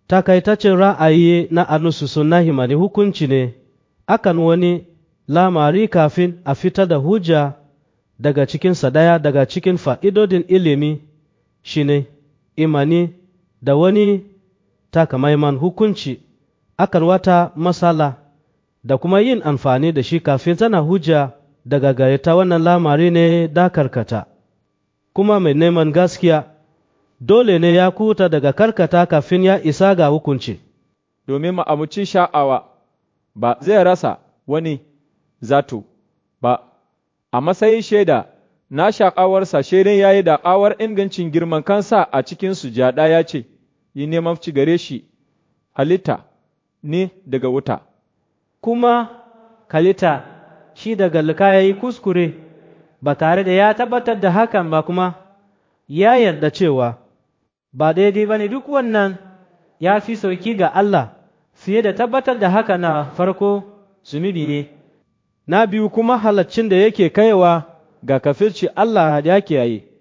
takaitaccen ra'ayi na anusu sunna himani hukunci ne akan wani lamari kafin a fitar da hujja daga cikinsa ɗaya daga cikin fa'idodin ilimi shine imani da wani takamaiman hukunci akan wata matsala da kuma yin amfani da shi kafin tana hujja daga gare ta wannan lamari ne da karkata kuma mai neman gaskiya dole ne ya kuta daga karkata kafin ya isa ga hukunci domin ma'amucin sha'awa ba zai rasa wani zato ba a matsayin shaida na sha'awarsa shaidan ya yi da'awar ingancin girman kansa a cikin sujada ya ce yi neman ci gare shi halitta ne daga wuta kuma kalita shi daga lika ya yi kuskure ba tare da ya tabbatar da hakan ba kuma ya yarda cewa ba daidai ba ne duk wannan ya fi sauki ga Allah fiye da tabbatar da haka na farko zunubi ne na biyu kuma halaccin da yake kaiwa ga kafirci Allah ya kiyaye